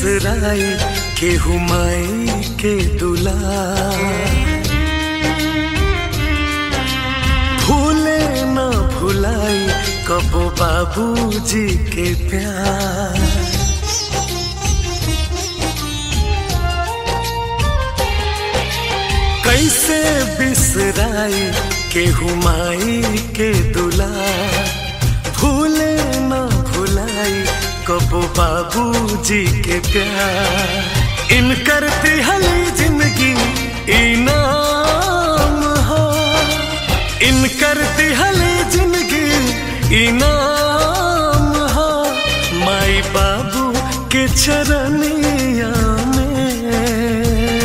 बिसराई केहू माई के दुला भूले न भुलाई कबो बाबूजी के प्यार कैसे बिसराई केहू माई के दुला भूले न भुलाई कबो बाबूजी के प्यार इन करती हली जिंदगी इनाम हो इन करती हली जिंदगी इनाम हो माई बाबू के चरनिया में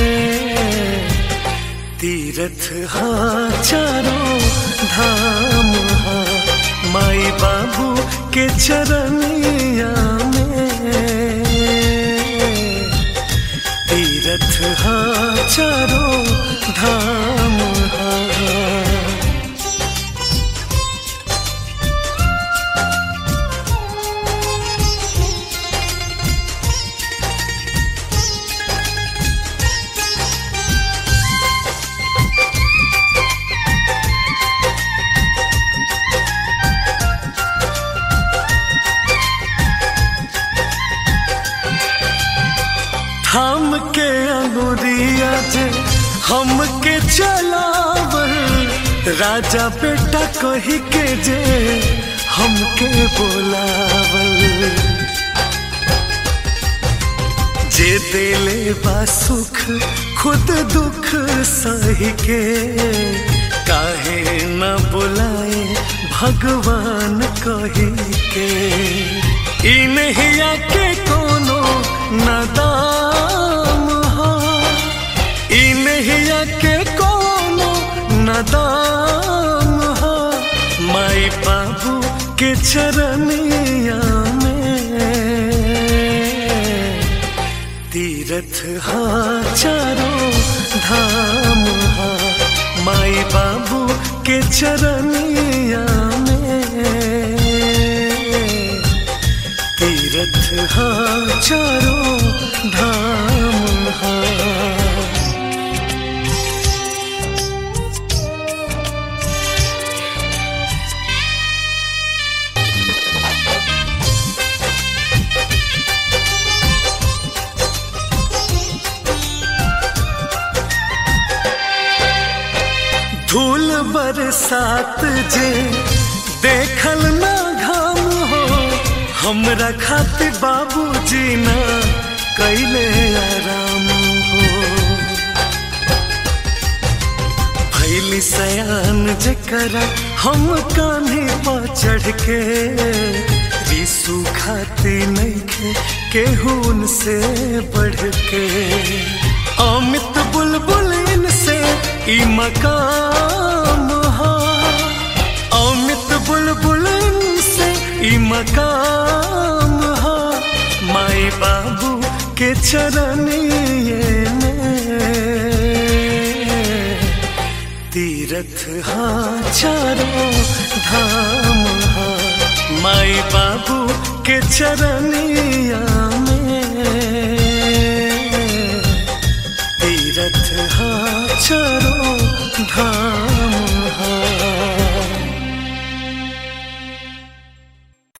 तीरथ हा चारों धाम हा माई बाबू के चरनिया में तीरथ हा चारों धाम हा थाम के अंगुरिया जे हमके चलावल राजा बेटा कही के जे हमके बोलावल जे दिले बा सुख खुद दुख सही के काहे न बुलाए भगवान कही के ई नहीं आके कोनो नदाम हो ई नहीं आके कोनो नदाम हो माई बाबू के चरनिया में तीरथ हा चारों धाम हा माई बाबू के चरनिया में तीरथ हा चारों धाम हा धूल बरसात जे देखल ना घाम हो हमरा खातिर बाबूजी ना कैले आराम हो भैली सयान जकरा हम कान्हे पर चढ़ के रिसू खाती नहीं केहून से बढ़ के अमित बुलबुल इनसे ई मकाम हा अमित बुलबुल इनसे ई मकाम हा माई बाबू के चरनिए में तीरथ हा चारों धाम हा माई बाबू के चरनिया में तीरथ हा चारों धाम